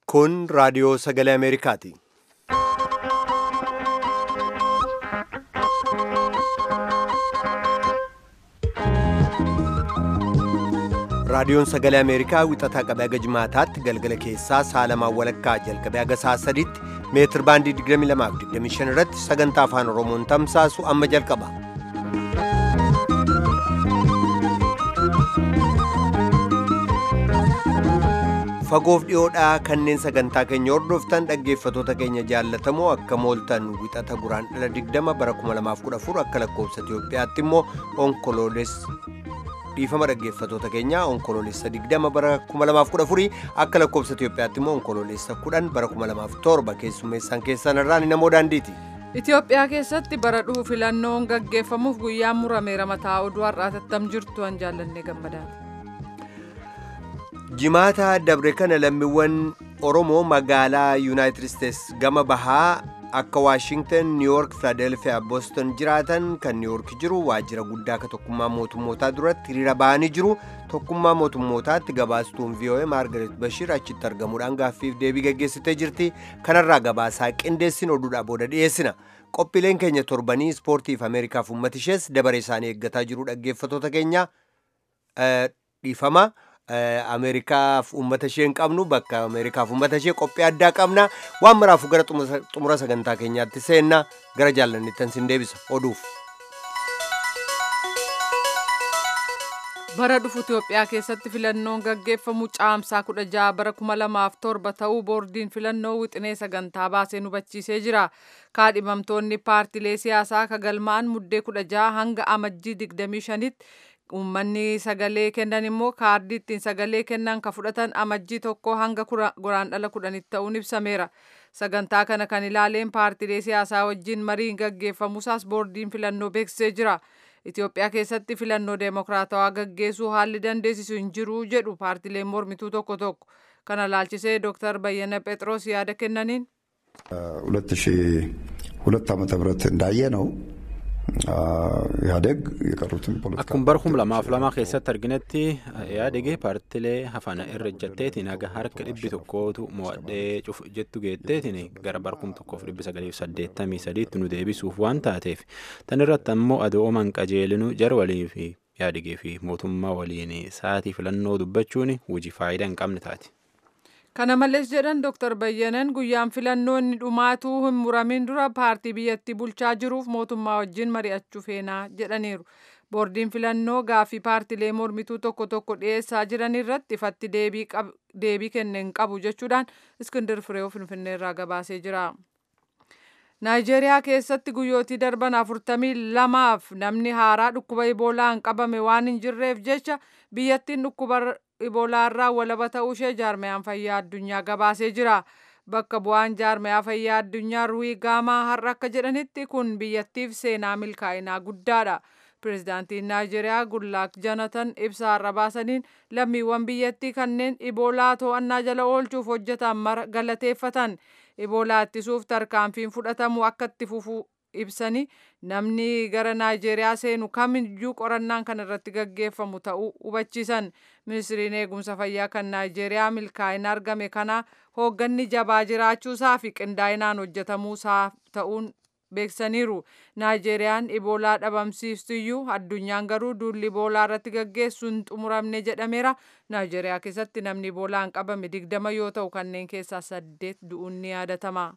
Kun raadiyoo sagalee Ameerikaati. Raadiyoon sagalee Ameerikaa wixataa qabee haga jimaataatti galgala keessaa saalamaan walakkaa jalqabee haga sa'a sadiitti meetir baandii 22 fi 25 irratti sagantaa afaan Oromoon tamsaasu amma jalqaba. Fagoof dhiyoodhaa kanneen sagantaa keenya hordoftan dhaggeeffatoota keenya jaallatamoo akka mooltan wixata guraan dhala 20 bara 2014 akka lakkoofsa Itoophiyaatti immoo onkoloolessa dhiifama dhaggeeffatoota keenyaa onkoloolessa 20 bara 2014 akka lakkoofsa Itoophiyaatti immoo onkoloolessa 10 bara 2007 keessummeessaan keessan irraan namoo daandiiti. Itoophiyaa keessatti bara dhufu filannoon gaggeeffamuuf guyyaan murameera mataa oduu har'aa tattam jirtu an jaallannee gammadaati. Jimaata dabre kana lammiiwwan Oromoo magaalaa Yuunaayitid Isteets gama bahaa akka Waashingtan, Niiwuork, Filaadelfiyaa, Booston jiraatan kan Niiwuork jiru waajjira guddaa akka tokkummaa mootummootaa duratti hiriira ba'anii jiru. Tokkummaa mootummootaatti gabaastuun VOA Maargaret Bashir achitti argamuudhaan gaaffiif deebii gaggeessitee jirti. Kanarraa gabaasaa qindeessin oduudhaa booda dhiyeessina. Qophiileen keenya torbanii ispoortiif Ameerikaaf uummata ishees dabaree isaanii eeggataa jiru dhaggeeffatoota keenya dhiifama. Ameerikaaf uummata ishee hin qabnu bakka Ameerikaaf uummata ishee qophii addaa qabna waan maraafu gara xumura sagantaa keenyaatti seenna gara jaallanittan sin deebisa oduuf. bara dhufu Itoophiyaa keessatti filannoon gaggeeffamu caamsaa 16 bara 2007 ta'uu boordiin filannoo wixinee sagantaa baasee hubachiisee jira. Kaadhimamtoonni paartilee siyaasaa kagalmaan muddee 16 hanga amajjii 25tti uummanni sagalee kennan immoo kaardii ittiin sagalee kennan ka fudhatan amajjii tokko hanga guraandhala kudhanitti ta'uun ibsameera. Sagantaa kana kan ilaaleen paartilee siyaasaa wajjin mariin gaggeeffamuusaas boordiin filannoo beeksisee jira. Itoophiyaa keessatti filannoo deemokiraatawaa gaggeessuu haalli dandeessisu hin jiru jedhu paartileen mormituu tokko tokko. Kana laalchisee Dr. Bayyana Phexros yaada kennaniin. ሁለት ሺህ ሁለት ዓመተ ምህረት እንዳየ ነው ኢህአዴግ የቀሩትን ፖለቲካ akkuma bara kuma lamaaf lama keessatti arginetti yaadege paartilee hafana irra ejjatteetiin haga harka dhibbi tokkootu mo'adhee cuf jettu geetteetiin gara bara kuma tokkoof dhibbi sagaliif saddeettamii sadiitti nu deebisuuf waan taateef tan irratti ammoo adooman qajeelinu jara walii fi yaadigee fi mootummaa waliin sa'aatii filannoo dubbachuun hojii faayidaa hin qabne taati. Kana malees jedhan Dr. Bayyanan guyyaan filannoo inni dhumaatuu hin muramin dura paartii biyyattii bulchaa jiruuf mootummaa wajjin mari'achuu feenaa jedhaniiru. Boordiin filannoo gaaffii paartilee mormituu tokko tokko dhiyeessaa jiran irratti ifatti deebii kenne hin qabu jechuudhaan Iskindir Fireew Finfinneerraa gabaasee jira. Naayijeeriyaa keessatti guyyootii darban afurtamii lamaaf namni haaraa dhukkuba iboolaan qabame waan hin jirreef jecha biyyattiin dhukkuba iboolaarraa walaba ta'uu ishee jaarmayaan fayyaa addunyaa gabaasee jira. Bakka bu'aan jaarmayaa fayyaa addunyaa ruwii gaamaa har'a akka jedhanitti kun biyyattiif seenaa milkaa'inaa guddaadha. Pireezidaantiin Naayijeeriyaa Gullaak Janatan ibsa har'a baasaniin lammiiwwan biyyattii kanneen iboolaa to'annaa jala oolchuuf hojjetan mara galateeffatan. Iboolaa ittisuuf tarkaanfiin fudhatamu akka itti fufu ibsanii namni gara Naayijeeriyaa seenu kamiyyuu qorannaan kan irratti gaggeeffamu ta'uu hubachiisan. Ministiriin eegumsa fayyaa kan Naayijeeriyaa milkaa'ina argame kana hoogganni jabaa jiraachuusaa fi qindaa'inaan hojjetamuusaa ta'uun beeksaniiru. Naayijeeriyaan iboolaa dhabamsiistuyyuu addunyaan garuu duulli iboolaa irratti gaggeessu hin xumuramne jedhameera. Naayijeeriyaa keessatti namni iboolaan qabame digdama yoo ta'u kanneen keessaa saddeet du'uun ni yaadatama.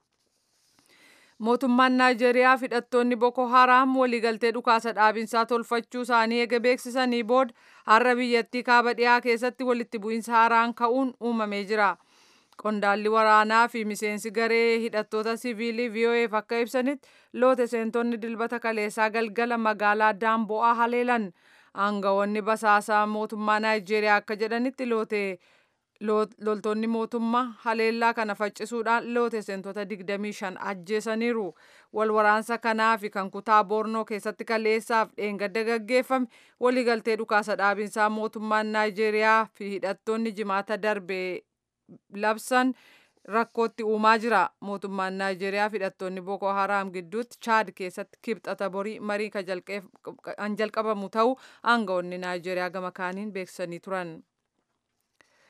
Mootummaan Naayijeeriyaa hidhattoonni Boko Haram waliigaltee dhukaasa dhaabinsaa tolfachuu isaanii eega beeksisanii booda har'a biyyattii kaaba dhiyaa keessatti walitti bu'iinsa haaraan ka'uun uumamee jira. Qondaalli waraanaa fi miseensi garee hidhattoota siviilii VOAf akka ibsanitti loote seentonni dilbata kaleessaa galgala magaalaa Daambo'aa haleelan. Aangawoonni basaasaa mootummaa Naayijeeriyaa akka jedhanitti loote loltoonni mootummaa haleellaa kana faccisuudhaan loote seentota 25 ajjeesaniiru. Wal waraansa kanaa fi kan kutaa Boornoo keessatti kaleessaaf dheengadda gaggeeffame waliigaltee dhukaasa dhaabinsaa mootummaan Naayijeeriyaa fi hidhattoonni jimaata darbe labsan rakkootti uumaa jira. Mootummaan Naayijeeriyaa hidhattoonni Boko Haram gidduutti Chaad keessatti kibxata borii marii kan jalqabamu ta'uu aangawoonni Naayijeeriyaa gama kaaniin beeksisanii turan.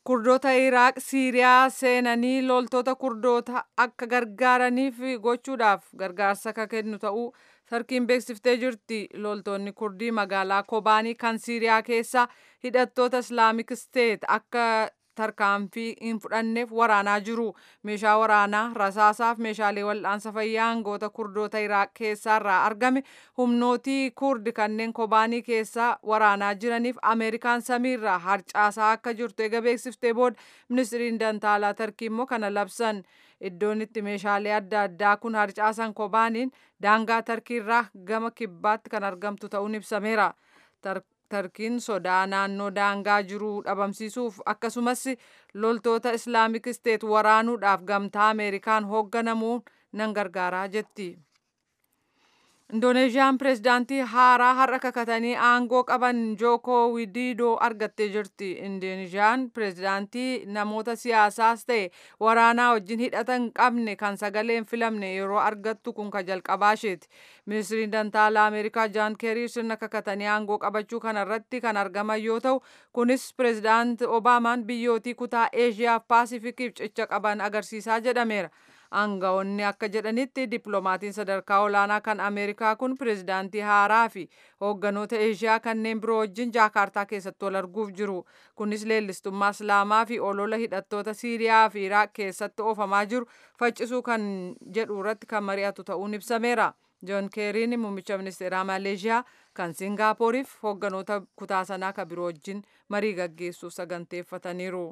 kurdoota iraaq siiriyaa seenanii loltoota kurdoota akka gargaaraniif gochuudhaaf gargaarsa akka kennu ta'uu tarkiin beeksiftee jirti loltoonni kurdii magaalaa kobaanii kan siiriyaa keessa hidhattoota islaamik steet akka tarkaanfii hin fudhanneef waraanaa jiru meeshaa waraanaa rasaasaaf meeshaalee wal'aansa fayyaa hangoota kurdoota iraaq keessaarraa argame humnootii kurdi kanneen kobaanii keessaa waraanaa jiraniif ameerikaan samiirraa harcaasaa akka jirtu eega beeksiftee booda ministiriin dantaalaa tarkii immoo kana labsan iddoon itti meeshaalee adda addaa kun harcaasan kobaaniin daangaa tarkiirraa gama kibbaatti kan argamtu ta'uun ibsameera. tarkiin sodaa naannoo daangaa jiruu dhabamsiisuuf akkasumas loltoota islaamik isteet waraanuudhaaf gamtaa ameerikaan hoogganamuun nan gargaaraa jetti. indoneeziyaan pireezidaantii haaraa har'a kakatanii aangoo qaban jookoo widiidoo argattee jirti indoneeziyaan pireezidaantii namoota siyaasaas ta'e waraanaa wajjin hidhata hin qabne kan sagaleen filamne yeroo argattu kun ka jalqabaasheeti ministiriin dantaalaa ameerikaa jaan keerii sirna kakatanii aangoo qabachuu kanarratti kan argaman yoo ta'u kunis pireezidaanti obaamaan biyyootii kutaa eeshiyaaf paasifikiif cicha qaban agarsiisaa jedhameera. aangawoonni akka jedhanitti dippiloomatiin sadarkaa olaanaa kan ameerikaa kun pireezidaantii haaraa fi hoogganoota eeshiyaa kanneen biroo wajjin jaakaartaa keessatti wal arguuf jiru kunis leellistummaa islaamaa fi olola hidhattoota siiriyaa fi iraaq keessatti oofamaa jiru faccisuu kan jedhu irratti kan mari'atu ta'uun ibsameera joon keeriin muummicha ministeeraa maleeshiyaa kan singaappooriif hoogganoota kutaa sanaa kan biroo wajjin marii gaggeessuuf saganteeffataniiru.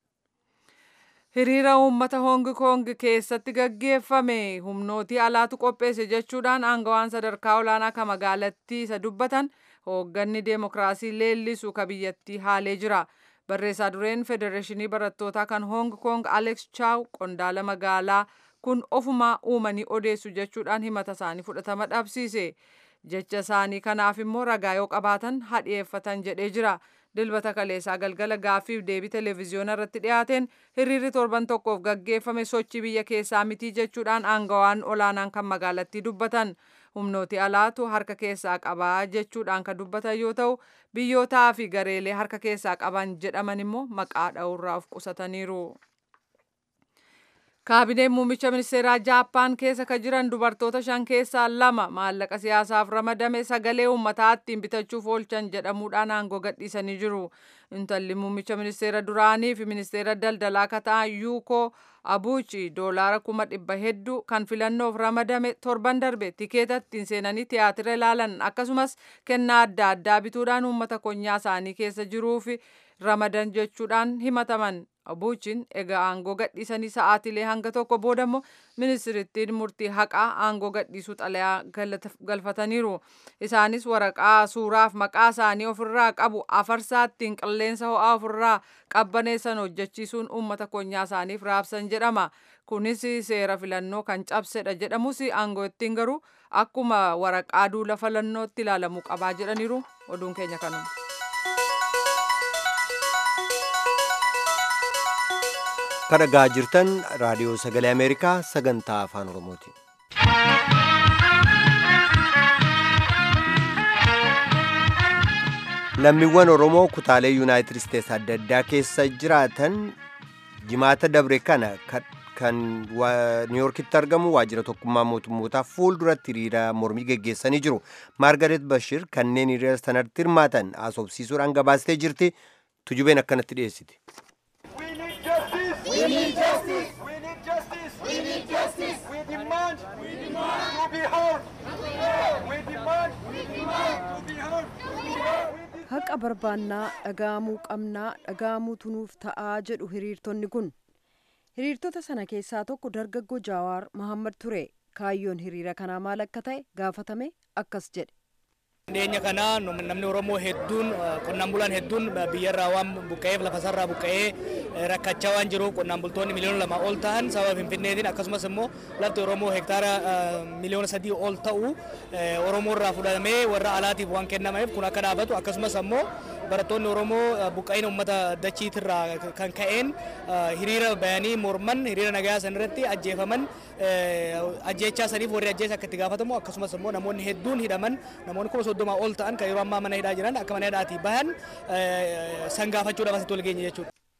hiriira uummata hoongi koongi keessatti gaggeeffame humnootii alaatu qopheesse jechuudhaan aangawaan sadarkaa olaanaa ka magaalattii isa dubbatan hoogganni deemokiraasii leellisu ka biyyattii haalee jira barreessaa dureen federeeshinii barattootaa kan hoong koong alex chaaw qondaala magaalaa kun ofumaa uumanii odeessu jechuudhaan himata isaanii fudhatama dhabsiise jecha isaanii kanaaf immoo ragaa yoo qabaatan hadhiyeeffatan jedhee jira. dilbata kaleessaa galgala gaaffiif deebii televezyiyoona irratti dhiyaateen hiriirri torban tokkoof gaggeeffame sochii biyya keessaa mitii jechuudhaan aangawaan olaanaan kan magaalattii dubbatan humnooti alaatu harka keessaa qabaa jechuudhaan kan dubbatan yoo ta'u biyyootaa fi gareelee harka keessaa qaban jedhaman immoo maqaa dha'uurraa of qusataniiru. kaabineen muummicha ministeeraa jaappaan keessa ka jiran dubartoota shan keessaa lama maallaqa siyaasaaf ramadame sagalee uummataa ittiin bitachuuf oolchan jedhamuudhaan aangoo gadhiisanii jiru intalli muummicha ministeera duraanii fi ministeera daldalaa ka ta'an yuukoo abuuchi doolaara kuma dhibba hedduu kan filannoof ramadame torban darbe tikeeta ittiin seenanii tiyaatira ilaalan akkasumas kennaa adda addaa bituudhaan uummata konyaa isaanii keessa jiruuf ramadan jechuudhaan himataman abuuchiin egaa aangoo gadhiisanii sa'aatilee hanga tokko booda immoo ministirittiin murtii haqaa aangoo gadhiisuu xalayaa galfataniiru isaanis waraqaa suuraaf maqaa isaanii ofirraa qabu afarsaa ittiin qilleensa ho'aa ofirraa qabbaneessan hojjechiisuun uummata konyaa isaaniif raabsan jedhama kunis seera filannoo kan cabsedha jedhamus aangoo ittiin garuu akkuma waraqaa duula filannootti ilaalamuu qabaa jedhaniiru oduun keenya kanuma. kan dhagaa jirtan raadiyoo sagalee ameerikaa sagantaa afaan oromooti. lammiiwwan oromoo kutaalee yuunaayitid isteets adda addaa keessa jiraatan jimaata dabre kana kan niiyorkitti argamu waajjira tokkummaa mootummootaa fuulduratti hiriira mormii geggeessanii jiru maargaret bashir kanneen hiriira sanatti hirmaatan haasofsiisuudhaan gabaastee jirti tujubeen akkanatti dhiyeessiti. We need justice. We need justice. We need justice. We demand. We demand to be heard. We demand. We demand to be heard. haqa barbaannaa dhaga'amuu qabnaa dhaga'amuutu nuuf ta'aa jedhu hiriirtonni kun hiriirtota sana keessaa tokko dargaggoo jaawaar mahammad ture kaayyoon hiriira kanaa maal akka ta'e gaafatame akkas jedhe Dhiyeenya kana namni Oromoo hedduun qonnaan bulaan hedduun biyyarraa waan buqqa'eef lafasaarraa buqqa'ee rakkachaa waan jiruuf qonnaan bultoonni miliyoona lama ol ta'an sababa Finfinneetiin akkasumas immoo lafti Oromoo hektaara miliyoona sadii ol ta'u Oromoorraa fudhatamee warra alaatiif waan kennameef kun akka dhaabatu akkasumas immoo barattoonni Oromoo buqqa'ina uummata dachiitirraa kan ka'een hiriira bayanii morman hiriira nagaa san irratti ajjeefaman ajjeechaa saniif warri ajjeesa akka itti gaafatamu akkasumas immoo namoonni hedduun hidhaman namoonni kuma soddoma ol ta'an kan yeroo ammaa mana hidhaa jiran akka mana hidhaatii bahan san gaafachuudhaaf asitti wal geenye jechuudha.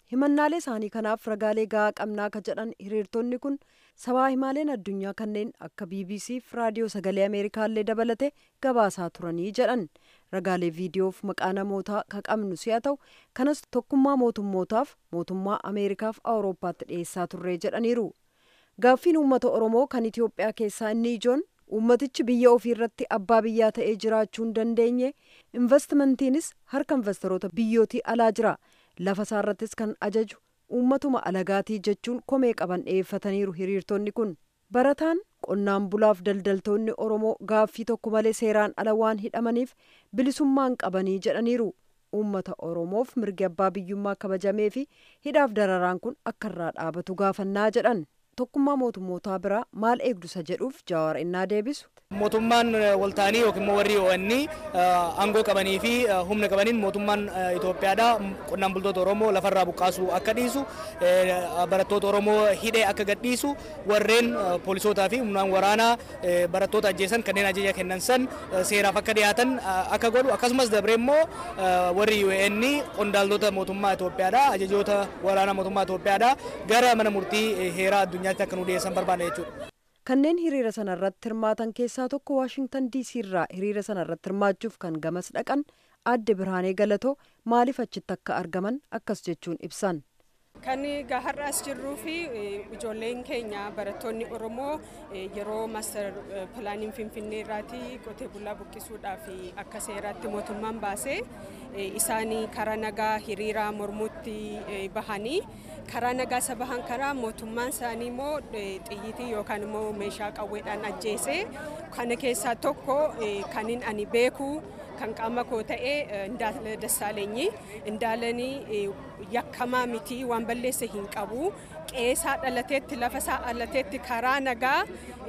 himannaalee isaanii kanaaf ragaalee gahaa qabnaa ka jedhan hiriirtonni kun sabaa himaaleen addunyaa kanneen akka bbc fi raadiyoo sagalee ameerikaallee dabalate gabaasaa turanii jedhan ragaalee viidiyoof maqaa namootaa ka qabnu si'a ta'u kanas tokkummaa mootummootaaf mootummaa ameerikaaf awurooppaatti dhiyeessaa turree jedhaniiru gaaffiin uummata oromoo kan itiyoophiyaa keessaa inni ijoon uummatichi biyya ofii irratti abbaa biyyaa ta'ee jiraachuu hin dandeenye investimantiinis harka investoroota biyyootii alaa jira lafa isaarrattis kan ajaju uummatuma alagaatii jechuun komee qaban dhiyeeffataniiru hiriirtonni kun barataan qonnaan bulaaf daldaltoonni oromoo gaaffii tokko malee seeraan ala waan hidhamaniif bilisummaan qabanii jedhaniiru uummata oromoof mirgi abbaa biyyummaa kabajamee fi hidhaaf dararaan kun akka irraa dhaabatu gaafannaa jedhan tokkummaa mootummootaa biraa maal eegdusa jedhuuf jawaar innaa deebisu. mootummaan waltaanii yookiin immoo warri ONN aangoo qabanii fi humna qabaniin mootummaan Itoophiyaadha qonnaan bultoota Oromoo lafarraa buqqaasuu akka dhiisu barattoota Oromoo hidhee akka gadhiisu warreen poolisootaa fi humnaan waraanaa barattoota ajjeesan kanneen ajaja kennan san seeraaf akka dhiyaatan akka godhu akkasumas dabree immoo warri UN qondaaltota mootummaa Itoophiyaadha ajajoota waraanaa mootummaa Itoophiyaadha gara mana murtii heeraa addunyaatti akka nu dhiyeessan barbaada jechuudha. kanneen hiriira sana irratti hirmaatan keessaa tokko waashingtan diisii irraa hiriira sana irratti hirmaachuuf kan gamas dhaqan aadde birhaanee galatoo maaliif achitti akka argaman akkas jechuun ibsan. Kan har'a as jirruu fi ijoolleen keenya barattoonni Oromoo yeroo maaster pilaaniin Finfinnee irraati qotee bulaa buqqisuudhaaf akka seeraatti mootummaan baasee isaanii karaa nagaa hiriira mormuutti bahanii karaa nagaa isa bahan karaa mootummaan isaanii immoo xiyyitii yookaan immoo meeshaa qawweedhaan ajjeese kana keessaa tokko kanin ani beeku kan qaama koo ta'e Indaala Dassaalenyi Indaalanii yakkamaa miti waan balleesse hin qabu qeesaa dhalateetti lafa isaa dhalateetti karaa nagaa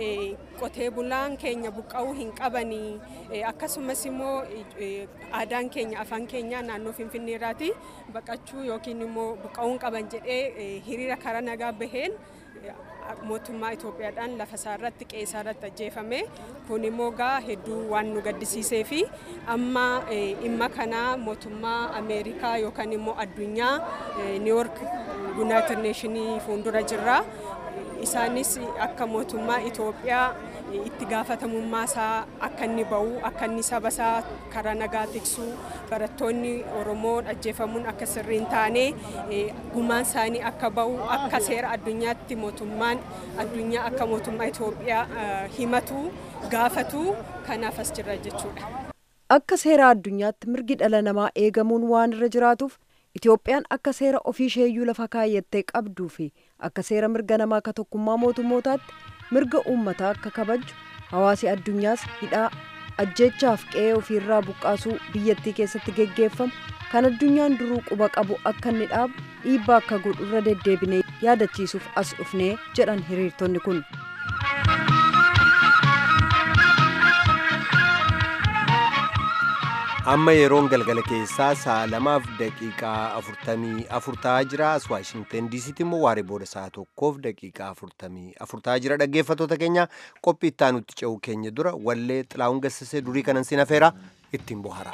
qotee bulaan keenya buqqa'uu hin qabanii akkasumas immoo aadaan keenya afaan keenya naannoo finfinneerraati baqachuu yookiin immoo buqqa'uu hin qaban jedhee hiriira karaa nagaa baheen mootummaa Itoophiyaadhaan lafa isaa irratti qeesaa irratti ajjeefame kun immoo gaa hedduu waan nu gaddisiisee fi amma dhimma kana mootummaa Ameerikaa yookaan immoo addunyaa Niiwork Yuunaayitid Neeshinii fuuldura jirra. Isaanis akka mootummaa Itoophiyaa itti gaafatamummaa isaa akka inni ba'u akka inni saba isaa karaa nagaa tiksu barattoonni Oromoo ajjeefamuun akka sirrii hin taane gumaan isaanii akka ba'u akka seera addunyaatti mootummaan addunyaa akka mootummaa Itoophiyaa himatu gaafatu kanaaf as jirra jechuudha. Akka seera addunyaatti mirgi dhala namaa eegamuun waan irra jiraatuuf Itoophiyaan akka seera ofii isheeyyuu lafa kaayyattee qabduu fi akka seera mirga namaa akka tokkummaa mootummootaatti mirga uummataa akka kabaju hawaasi addunyaas hidhaa ajjeechaaf qe'ee ofiirraa buqqaasuu biyyattii keessatti geggeeffamu kan addunyaan duruu quba qabu akka inni dhaabu dhiibbaa akka godhu irra deddeebinee yaadachiisuuf as dhufnee jedhan hiriirtonni kun. amma yeroon galgala keessaa sa'a lamaaf daqiiqaa afurtamii afur ta'aa jira as waashingten diisiitti immoo waaree booda sa'a tokkoof daqiiqaa afurtamii afur ta'aa jira dhaggeeffattoota keenya qophii itti aanutti ce'uu keenya dura wallee xilaa'uun gassisee durii kanan sin afeera ittiin bohara.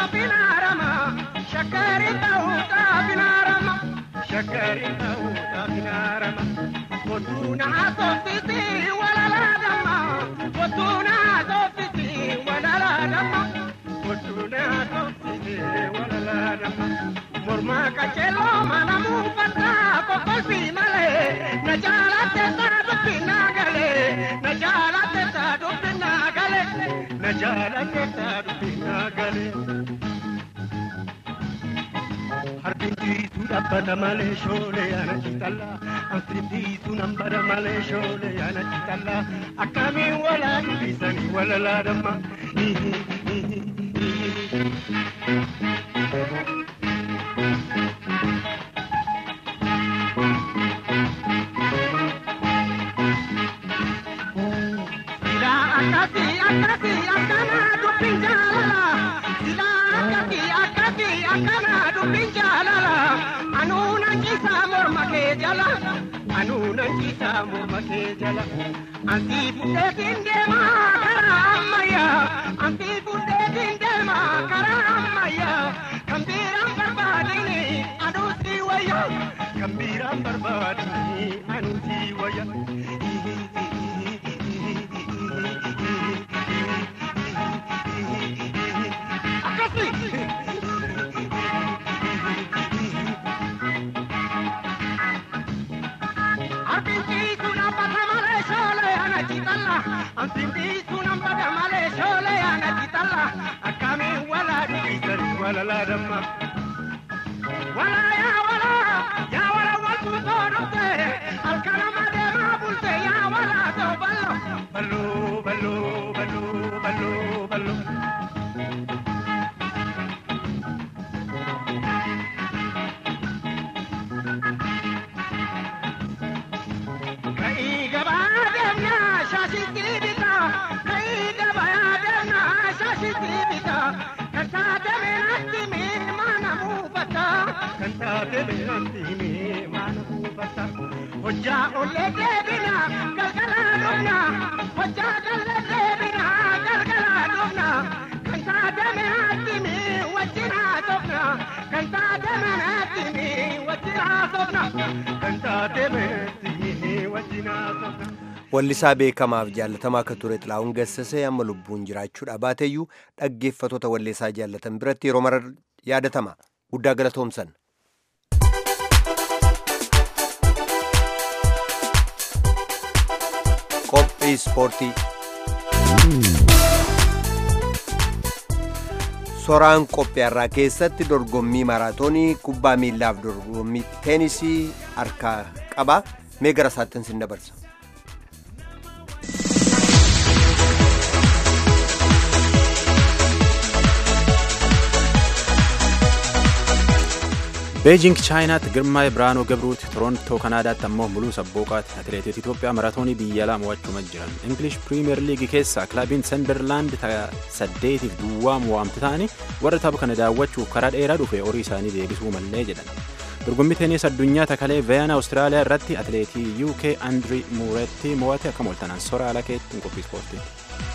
binarama shakari ta'uudha binarama shakari ta'uudha binarama kotuna soffisi walaladama kotuna soffisi walaladama kotuna soffisi walaladama morma kachelo mana mufata kokolfi male na jalate sa dubbina gale na jalate sa dubbina gale na jalate sa dubbina gale Harkintiitu dhabbata malee shoolee ana citalla Anfittiitu nambara malee shoolee ana citalla Akkamiin walaa dubbisanii walalaa damma Sila akkasi akkasi akkana dubbiin jaalala Sila akkasi akkasi akkana dubbiin jaalala Anuu nan ciisaa morma kee jala Anuu nan ciisaa morma kee jala Ansi buddeetiin deemaa karaa ammayyaa Ansi buddeetiin deemaa karaa ammayyaa Kan biiraan barbaadini anuu si wayya Kan biiraan barbaadini anuu si wayya Ballo, ballo, ballo, ballo, ballo. Kai gaba demna shashi kibita kai gaba demna shashi kibita kanta deme natti me mana mufata kanta deme natti me mana mufata hojja olle debina galgala dubna hojja galle debina galgala dubna kanta deme natti me wajjina dubna kanta deme natti me wajjina dubna kanta deme natti me wajjina dubna Wallisaa beekamaaf jaallatamaa akka ture Xilaa'uun Gassasee amma lubbuun jiraachuudha baateeyyuu dhaggeeffatoota walleessaa jaallatan biratti yeroo mara yaadatama. Guddaa galatoomsan. Qophii ispoortii. Soraan qophiyaarraa keessatti dorgommii maraatoonii kubbaa miillaaf dorgommii teenisii harkaa qaba. Mee gara isaattin sin dabarsa. beejing chaayinaatti girmaa'ee biraanoo gabruuti torontoo kanaadaatti ammoo muluu sabbooqaati atileetota itoophiyaa maraatoonii biyya alaa mo'achuma jiran ingilish piriimeer liigii keessaa kilaabiin senderlaand saddeetiif duwwaa mo'amti ta'anii warra tapha kana daawwachuuf karaa dheeraa dhufe horii isaanii deebisuu mallee jedhan dorgommii teenis addunyaa takalee veeyana awustiraaliyaa irratti atileetii uk andrii muuretti mo'ate akka mooltanaan sora alakeetti qophii ispoortiiti.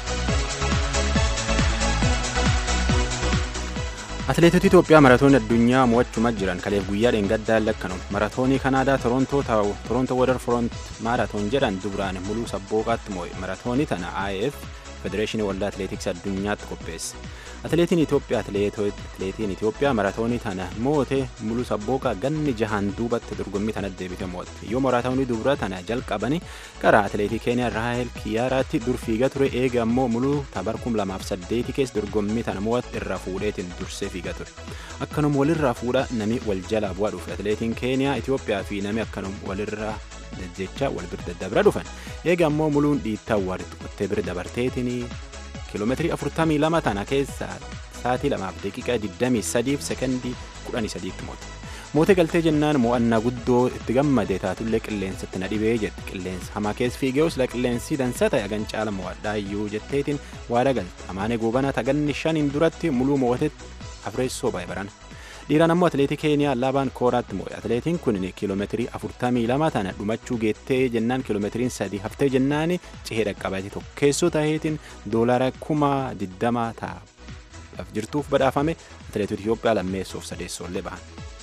atileetota itoophiyaa maratoonii addunyaa mo'achuma jiran kaleef guyyaa dheengaddaan lakkanu maratoonii kanaadaa torontoo taa'u torontoo wadar front maaratoon jedhan dubraan muluu sabbooqaatti mo'e maratoonii tana if federeeshinii waldaa atileetiksii addunyaatti qopheesse atileetiin itoophiyaa atileetiin itoophiyaa maratoonii tana moote muluu sabbooqaa ganni jahaan duubatti dorgommii tana deebite mo'atte yoo maratoonii dubra tana jalqabani karaa atileetii keeniyaa raahel kiyyaaraatti dur fiiga ture eega ammoo muluu tabar 2008 keessa dorgommii tana mo'atte irraa fuudheetiin dursee fiiga ture akkanuma walirraa fuudha nami wal jalaa bu'aa dhufe atileetiin keeniyaa itoophiyaa fi nami akkanuma walirraa jecha wal bira daddabra dhufan eega ammoo muluun dhiittaa walitti qottee bira dabarteetiin kiiloomeetirii 42 tana keessa sa'aatii 2 daqiiqaa 23 fi sekondii 13 tti moote. Moote galtee jennaan mo'annaa guddoo itti gammade taatullee qilleensatti na dhibee jette qilleensa hamaa keessa fiigee osoo qilleensi dansa ta'e hagan caala mo'adhaa iyyuu jetteetiin waada galte amaanee goobana taganni shaniin duratti muluu mootetti afreessoo baay'ee barana. dhiiraan ammoo atileetii keeniyaa laabaan kooraatti mo'e atileetiin kun kiiloomeetirii 42 tana dhumachuu geettee jennaan kiiloomeetiriin 3 haftee jennaan cihee dhaqqabate tokkeessoo ta'eetiin doolara kuma 20 ta'a jirtuuf badhaafame atileetota Itoophiyaa lammeessoof sadeessoollee bahan.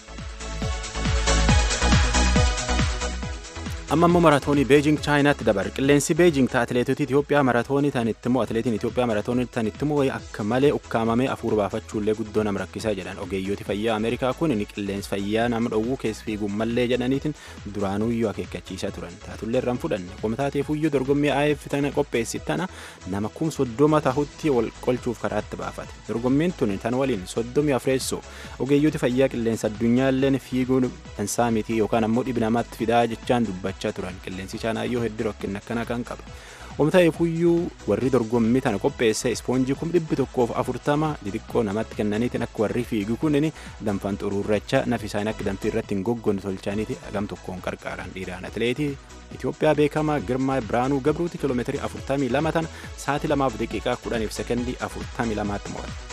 amma immoo maratoonii beejing chaayinaatti dabarre qilleensi beejing ta'a atileetota Itoophiyaa maratoonii tanitti immoo atileetiin Itoophiyaa maratoonii tanitti immoo akka malee ukkaamamee afuur baafachuullee guddoo nama rakkisaa jedhan ogeeyyooti fayyaa Ameerikaa kun ni qilleensi fayyaa nama dhowwuu keessa fiiguun mallee jedhaniitiin duraanuyyuu akeekkachiisaa turan taatullee irraan fudhanne komitaateefuyyuu dorgommii AF tana qopheessi tana nama kum soddoma tahutti wal qolchuuf karaatti baafate dorgommiin tun tan waliin soddomii afreessoo ogeeyyooti fayyaa qilleensa addunyaalleen fiiguun dansaa miti yookaan ammoo dhibi namaatti fidaa jechaan dubbachaa turan qilleensi chaanaayyoo hedduu rakkina akkanaa kan qaba. Omta'eefuyyuu warri dorgommii tana qopheesse ispoonjii kum dhibbi tokkoof afurtama xixiqqoo namatti kennaniitiin akka warri fiigu kunin danfaan xuruurracha nafi isaanii akka danfii irratti hin goggonne tolchaaniiti hagam tokkoon qarqaaran dhiiraan atileetii Itoophiyaa beekamaa Girmaa Biraanuu Gabruuti kiiloomeetirii afurtamii lama tana sa'aatii lamaaf daqiiqaa kudhaniif sekendii afurtamii lamaatti mo'ate.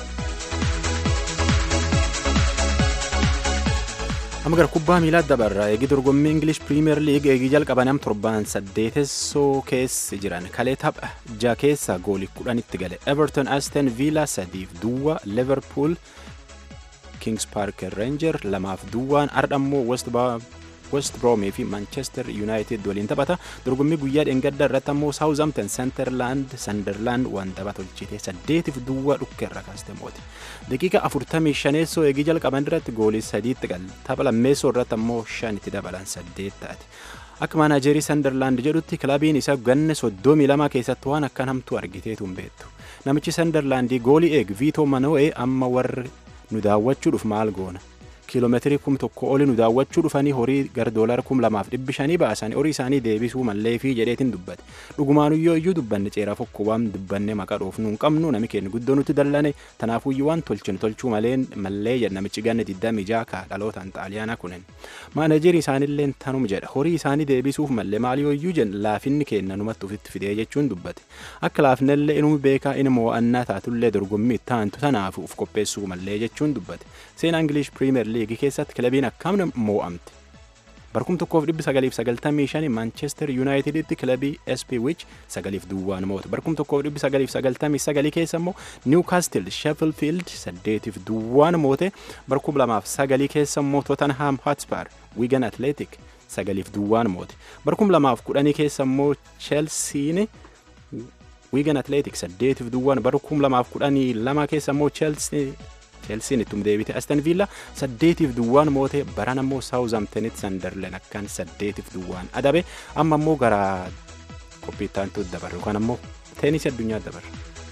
amma gara kubbaa miilaa dabarra eegi dorgommii ingilish piriimeer liig eegii jalqaban am torban saddeetessoo keessa jiran kalee tapha ja keessa goolii kudhanitti gale everton aston villa sadiif duwwa liverpool kings park ranger lamaaf duwwaan ardhammoo west west broomii fi manchester united waliin taphata dorgommii guyyaa dheengadda irratti ammoo saawuzaamton senterlaand sanderlaand waan tapha tolchite saddeetiif duwwa dhukkeerra kaaste moote daqiiqa afurtamii shaneessoo eegii jalqaban irratti goolii sadiitti gal tapha lammeessoo irratti ammoo shan itti dabalan saddeet taate akka maanaajerii sanderlaand jedhutti kilabiin isa ganne soddomii lama keessatti waan akkan hamtuu argiteetu hin beektu namichi sanderlaandii goolii eeg viitoo mano'ee amma warri nu daawwachuudhuuf maal goona kiiloomeetirii kum tokko oli nu daawwachuu dhufanii horii gara doolara kum lamaaf dhibbi shanii baasanii horii isaanii deebisuu mallee fi jedheetiin dubbate dhugumaanuyyoo iyyuu dubbanne ceeraa fokko waan dubbanne maqaa dhoofnu hin qabnu nami keenya guddoo nutti dallane tanaafuyyuu waan tolchinu tolchuu malee mallee jedha namichi ganne digdamii ja'a ka dhalootaan xaaliyaanaa kunin maanajerii isaanillee tanum jedha horii isaanii deebisuuf mallee maaliyooyyuu jedha laafinni keenya numatti ofitti fidee jechuun dubbate akka laafinallee inuu beekaa inni mo'annaa taatullee dorgommii taantu tanaaf uf qopheessuu mallee jechuun dubbate seenaa ingilish piriimeer liigii keessatti kilabiin akkam moo'amte barkum tokkoof dhibbi sagaliif sagaltamii shani maanchester yuunaayiteditti kilabii sp wich sagaliif duwwaan moote barkum tokkoof dhibbi sagaliif sagaltamii sagalii keessa immoo niwkaastil sheffield saddeetiif duwwaan moote barkum lamaaf sagalii keessa immoo tottenham hotspur wigan atletic sagaliif duwwaan moote barkum lamaaf kudhanii keessa immoo chelsiin wigan atletic saddeetiif duwwaan barkum lamaaf kudhanii lama keessa immoo chelsea cheelsiin ittum deebite astan viilla saddeetiif duwwaan moote baran ammoo saawuzaamtanitti sandarlen akkan saddeetiif duwwaan adabe amma ammoo gara qophiittaantu dabarre yookaan ammoo teenisii addunyaa dabarre.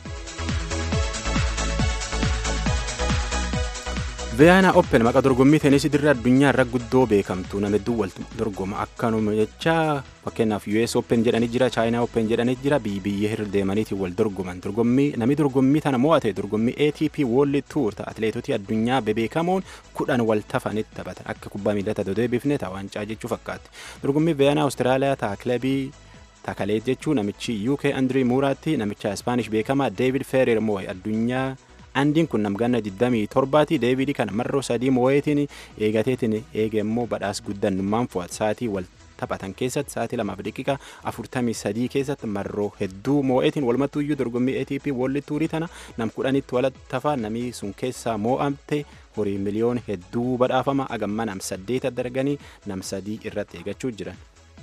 Viyaana Open maqaa dorgommii teenisii dirree addunyaa irra guddoo beekamtu nama hedduu wal dorgoma akkanuma jecha fakkeenyaaf US Open jedhanii jira China Open jedhanii jira biyya hirra deemaniitiin wal dorgoman dorgommii namni dorgommii tana mo'ate dorgommii ATP World Tour ta'a atileetota addunyaa bebeekamoon kudhan wal tafanitti taphatan akka kubbaa miilaa ta'e deebifne ta'a waancaa jechuu fakkaatti dorgommii Viyaana Awustiraaliyaa ta'a kilabii Takaleet jechuu namichi UK Andrii Muuraatti namicha Ispaanish beekamaa David Ferrer moo'e addunyaa andiin kun namganna 27ti deebiidii kana marroo sadii moo'eetiin eegateetiin eege immoo badhaas guddannummaan fo'at sa'aatii wal taphatan keessatti sa'aatii lamaaf daqiiqa afurtamii sadii keessatti marroo hedduu moo'eetiin walumattuu iyyuu dorgommii ATP World Tourii tana nam kudhanitti walitti tafa namni sun keessaa moo'amte horii miliyoon hedduu badhaafama agamma nam saddeet darganii nam sadii irratti eegachuu jiran.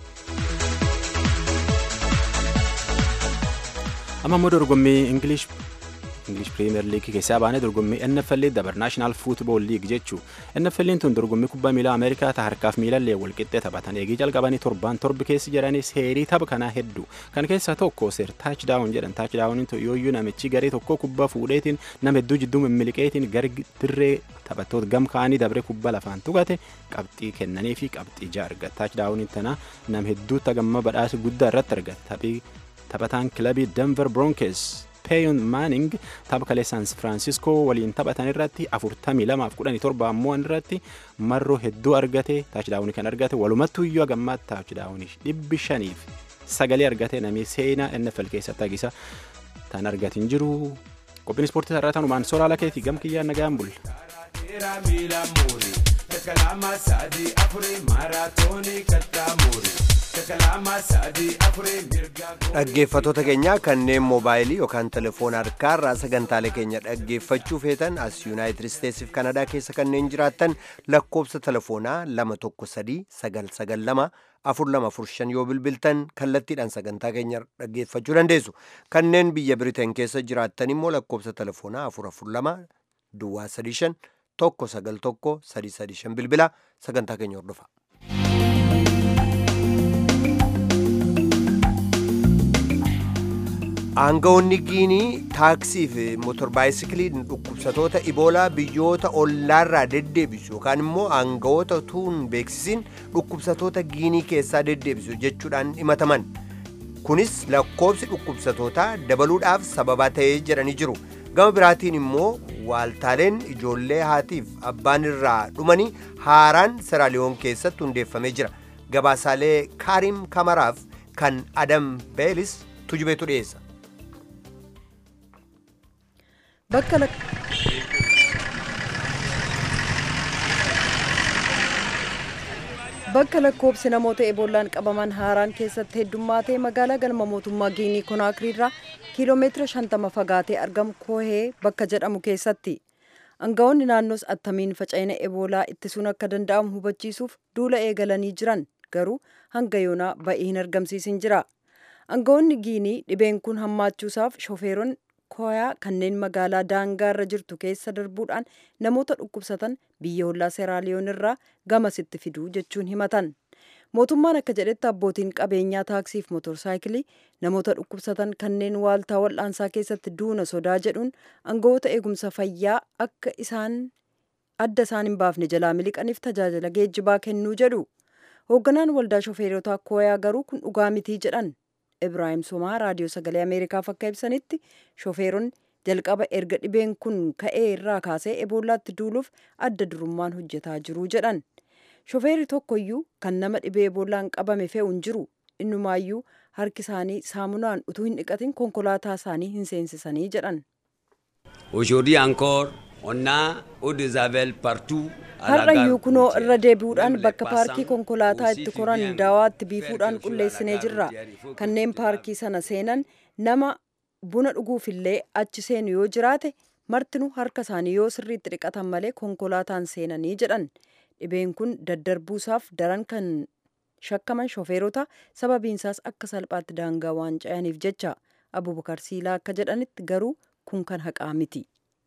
amma immoo dorgommii ingilish English Premier League keessaa baanee dorgommii NFL dabar National Football League jechuu NFL tun dorgommii kubbaa miilaa Ameerikaa ta harkaaf miilallee walqixxee taphatan eegii jalqabanii torbaan torbi keessa jiranii seerii tapha kanaa hedduu kan keessaa tokko seer taachdaawun jedhan taachdaawuniin yooyyuu namichi garee tokko kubbaa fuudheetiin nama hedduu jidduu mimmiliqeetiin gara dirree taphattoota gam ka'anii dabree kubbaa lafaan tuqate qabxii kennanii fi qabxii ija argata taachdaawuniin tana nama hedduutti hagamma badhaasa guddaa irratti argata taphataan kilabii Denver Broncos Peeyon Manning tapha kalee San Francisco waliin taphatan irratti 42-17 ammoo irratti marroo hedduu argate taachdaawunii kan argate walumattuu iyyuu hagammaatti taachdaawunii dhibbi shaniif sagalee argate namni seenaa NFL keessatti hagisa tan argatin jiru qophiin ispoortii sarara tanumaan soraala keetii gam kiyyaan nagaan bulla. Kalama sadi afuri maratoni katamuri. dhaggeeffatoota keenya kanneen moobaayilii yookaan telefoona harkaarraa sagantaalee keenya dhaggeeffachuu feetan as yuunaayitid isteetsiif kanadaa keessa kanneen jiraattan lakkoobsa telefoonaa 213 992 yoo bilbiltan kallattiidhaan sagantaa keenya dhaggeeffachuu dandeessu kanneen biyya biriteen keessa jiraattan immoo lakkoobsa telefoonaa 442 duwwaa 35 191 335 bilbila sagantaa keenya hordofa. aangawoonni giinii taaksii fi motorbaayisikiliin dhukkubsatoota iboolaa biyyoota ollaarraa deddeebisu yookaan immoo aangawoota tuun beeksisiin dhukkubsatoota giinii keessaa deddeebisu jechuudhaan himataman kunis lakkoobsi dhukkubsatootaa dabaluudhaaf sababaa ta'ee jedhanii jiru gama biraatiin immoo waaltaaleen ijoollee haatiif abbaan irraa dhumanii haaraan seraaliyoon keessatti hundeeffamee jira gabaasaalee kaarim kamaraaf kan adam beelis tujubeetu dhiyeessa. bakka bakka lakkoobsi namoota eboolaan qabaman haaraan keessatti heddummaatee magaalaa galma mootummaa giinii konaakiriirraa kiiloomeetira shantama fagaatee argamu koohee bakka jedhamu keessatti aangawoonni naannoos attamiin faca'ina eboolaa ittisuun akka danda'amu hubachiisuuf duula eegalanii jiran garuu hanga yoonaa ba'ii hin argamsiisin jira aangawoonni giinii dhibeen kun hammaachuusaaf shofeeronni kooyaa kanneen magaalaa daangaa irra jirtu keessa darbuudhaan namoota dhukkubsatan biyya hollaa seeraaliyoon irraa gamasitti fiduu jechuun himatan mootummaan akka jedhetti abbootiin qabeenyaa taaksiif motorsaayikilii namoota dhukkubsatan kanneen waaltaa wal'aansaa keessatti duuna sodaa jedhuun aangawoota eegumsa fayyaa akka isaan adda isaan hin baafne jalaa miliqaniif tajaajila geejjibaa kennuu jedhu hoogganaan waldaa shofeerotaa kooyaa garuu kun dhugaa mitii jedhan ibraahim somaa raadiyoo sagalee ameerikaaf akka ibsanitti shofeeronni jalqaba erga dhibeen kun ka'ee irraa kaasee eboolaatti duuluuf adda durummaan hojjetaa jiru jedhan shofeerri tokkoyyuu kan nama dhibee eboolaan qabame fe'u hin jiru innumaayyuu harki isaanii saamunaan utuu hin dhiqatin konkolaataa isaanii hin seensisanii jedhan. Aujourd'hui encore, on a eau de javel partout. har'ayyuu kunoo irra deebi'uudhaan bakka paarkii konkolaataa itti koran daawaatti biifuudhaan qulleessinee jirra kanneen paarkii sana seenan nama buna dhuguufillee achi seenu yoo jiraate martinuu harka isaanii yoo sirriitti dhiqatan malee konkolaataan seenanii jedhan dhibeen kun daddarbuusaaf daran kan shakkaman shofeerota sababiinsaas akka salphaatti daangaa waan ce'aniif jecha abubakar siilaa akka jedhanitti garuu kun kan haqaa miti.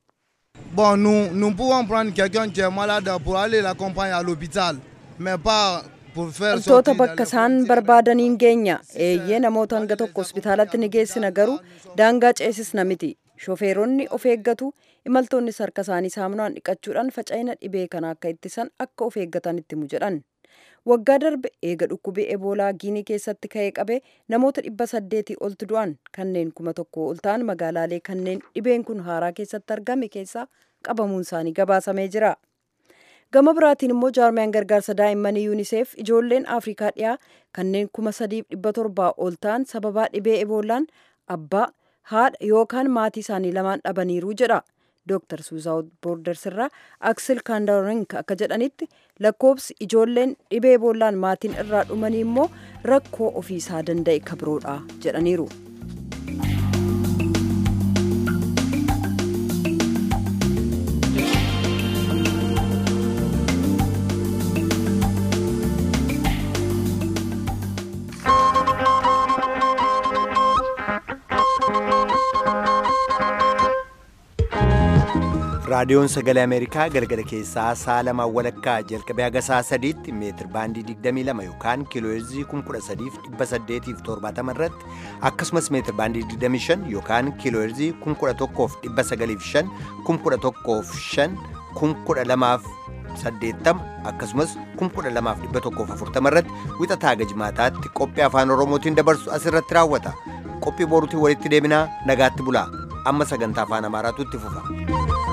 Bon, nous, nous pouvons prendre quelqu'un qui est malade pour aller l'accompagner à l'hôpital, mais pas pour faire Wantoota bakka isaan barbaadaniin geenya eeyyee namoota hanga tokko hospitaalatti ni geessina garuu daangaa ceesisna miti. Shofeeronni of eeggatu imaltoonnis harka isaanii saamunaan dhiqachuudhaan faca'ina dhibee kana akka ittisan akka of eeggatan itti himu jedhan. Waggaa darbe eega dhukkubii eboolaa giinii keessatti ka'ee qabee namoota dhibba saddeetii oltu du'an kanneen kuma tokko ol ta'an magaalaalee kanneen dhibeen kun haaraa keessatti argame keessaa qabamuun isaanii gabaasamee jira. Gama biraatiin immoo jaarmiyaan gargaarsa daa'immanii yuuniseef ijoolleen Afrikaa dhiyaa kanneen kuma sadiif dhibba torbaa ol ta'an sababaa dhibee eboolaan abbaa haadha yookaan maatii isaanii lamaan dhabaniiru jedha. Dr. Suuzaawut Boorders irraa Aksel Kaandarink akka jedhanitti lakkoobsi ijoolleen dhibee eboolaan maatiin irraa dhumanii immoo rakkoo ofiisaa danda'e kabiroodha jedhaniiru. raadiyoon sagalee ameerikaa galgala keessaa sa'a lamaa walakkaa jalqabee haga sa'a sadiitti meetir baandii 22 yookaan kiilooheerzii 13870 irratti akkasumas meetir baandii 25 yookaan kiilooheerzii 11,905 11,500 12,80 akkasumas 12,140 irratti wixataa haga jimaataatti qophii afaan oromootiin dabarsu asirratti raawwata qophii boruutiin walitti deebinaa nagaatti bulaa amma sagantaa afaan amaaraatu itti fufa.